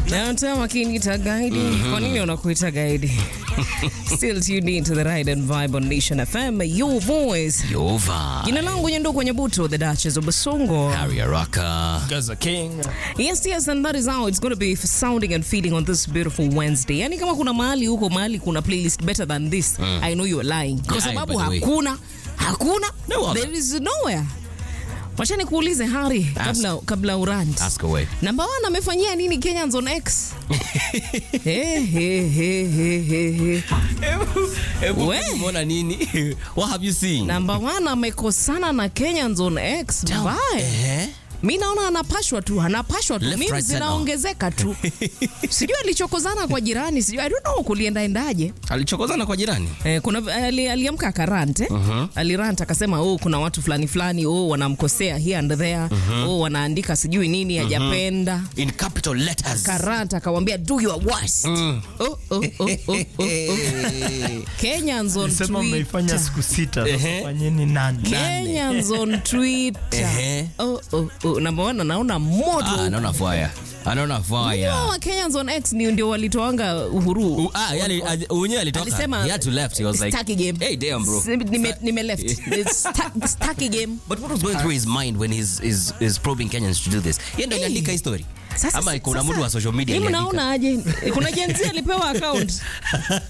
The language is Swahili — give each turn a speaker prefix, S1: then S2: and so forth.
S1: Downtown wakiniita gaidi. Kwa nini unakuita gaidi? Still tuned in to the ride and vibe on Nation FM, your voice.
S2: Yova.
S1: Jina langu Nyanduku Nyabuto, the Duchess of Basongo.
S2: Harry Araka.
S3: Gaza King.
S1: Yes, yes, and that is how it's going to be sounding and feeling on this beautiful Wednesday. Yani kama kuna mahali huko mahali kuna playlist better than this, I know you're lying. Kwa
S2: Yeah,
S1: sababu
S2: by the way.
S1: hakuna, hakuna,
S2: No other.
S1: there is nowhere. Wacha nikuulize Hari, kabla, kabla urant.
S2: Ask away.
S1: Namba one amefanyia nini Kenyans on X? Hey, hey, hey, hey, hey, hey. We.
S2: Umeona nini? What have you seen?
S1: Namba one amekosana na Kenyans on X. Mbaya.
S2: Eh?
S1: Mi naona anapashwa tu, anapashwa tu.
S2: Left,
S1: Mimi
S2: right, center.
S1: zinaongezeka tu. Sijui alichokozana kwa jirani, sijui I don't know kulienda endaje.
S2: Alichokozana kwa jirani.
S1: Eh, kuna ali, aliamka akarant eh? Alirant akasema oh, kuna watu fulani fulani oh, wanamkosea here and there oh, wanaandika sijui nini hajapenda
S2: In capital letters.
S1: Karant akamwambia do your worst. Oh, oh, oh, oh, oh, oh. Kenyans on
S3: Sema mmeifanya
S1: Twitter.
S3: siku sita.
S2: Ehe.
S3: Sasa fanyeni nane.
S1: Kenyans on Twitter.
S2: Ehe.
S1: Oh, oh, oh. Namba one anaona moto.
S2: Ah, anaona fire. Anaona fire.
S1: No, wa Kenyans on X ni ndio walitoanga uhuru.
S2: U- Ah, yani unye alitoka.
S1: Alisema
S2: He had to left. He was like,
S1: staki game.
S2: Hey, damn, bro.
S1: S- Nime, nime left. Sta- Staki game.
S2: But what was going through his mind when he's, he's, he's probing Kenyans to do this? Yeye ndo
S1: Hey.
S2: aliandika hii story.
S1: Sasa-
S2: Ama kuna
S1: sasa-
S2: mtu wa social media
S1: Mimi
S2: aliandika.
S1: naona aje kuna jenzi alipewa account